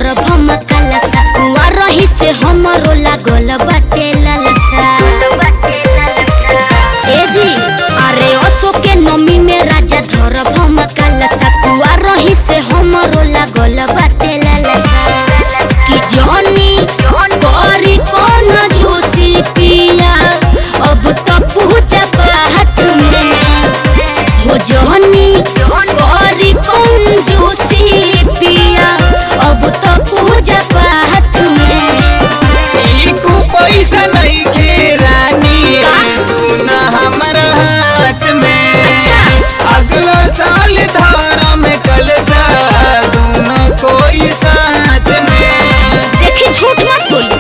धर भम कलसा कुआ रही से हमरो लागल बाटे ललसा ए जी अरे असो के नमी में राजा धर भम कलसा कुआ रही से हमरो लागल बाटे ललसा कि जॉनी करी कौन जोशी पिया अब तो पूजा पाठ में हो जॉनी करी कौन जोशी पिया अब तो पूजा पाठ में ईकू पैसा नहीं के रानी का? सुन हमर हाथ में अच्छा। अगला साल धर्म कलसा दोनों कोई साथ में देखी झूठ मत बोली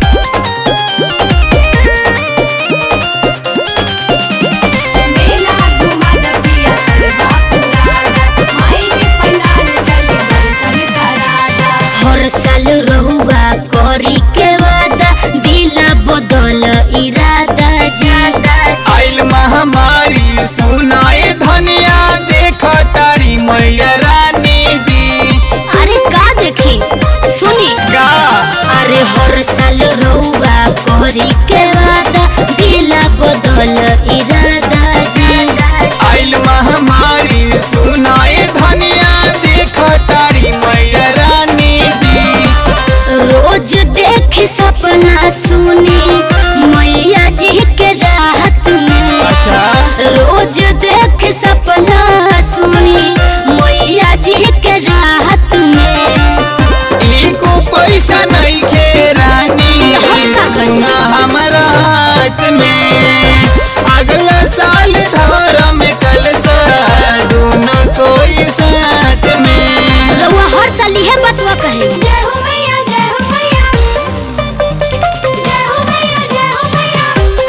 मेला घुमा दबिया चलदा पुराना माई के पंडाल चली दर्शन कराना हर साल रहुआ करी के वादा दिला बदल इरादा जादा आइल महामारी सुनाए धनिया देख तारी मैया रानी जी अरे का देखी सुनी का अरे हर साल रहुआ करी के वादा दिला बदल इरादा जादा आइल महामारी सुनाए धनिया देख तारी मैया रानी जी रोज देख सपना सुनी मैया जी के राहत में अच्छा। रोज देख सपना सुनी मैया जी के राहत में ईको पैसा नहीं के रानी हम का करी? सुना हमारा हाथ में अगला साल धर्म कलसा दोनों कोई साथ में रउआ हर साल इहे बतवा कहे जय हो मैया जय हो मैया जय हो मैया जय हो मैया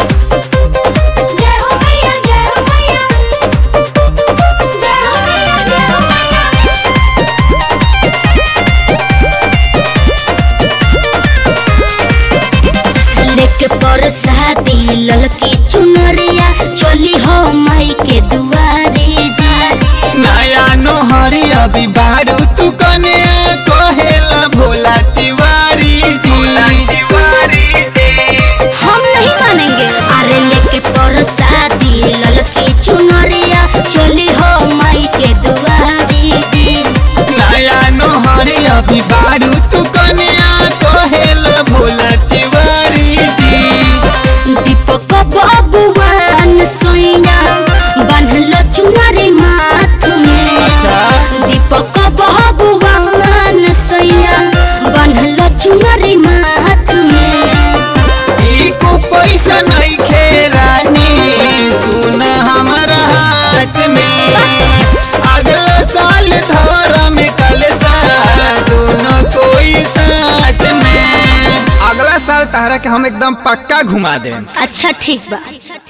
जय हो मैया जय हो मैया जय हो मैया जय हो मैया लेके पर शादी ललकी चुनरिया चली हो माई के दुआरे जा नया नोहरी अभी बारू तू कन्या कहेला भोला तिवारी जी हम नहीं मानेंगे अरे लेके पर शादी ललकी चुनरिया चली हो माई के दुआरे जी नया नोहरी अभी बारू तू कन्या कहेला भोला तिवारी जी दीपक बाबुआन सोइया बांधल चुनरी माथ में अच्छा। दीपक बाबुआन सोइया बांधल चुनरी माथ में ईको पैसा नहीं खे रानी सुन हमारा हाथ में अगला साल धर्म कलसा दोनों कोई साथ में अगला साल तहरा के हम एकदम पक्का घुमा दें अच्छा ठीक बा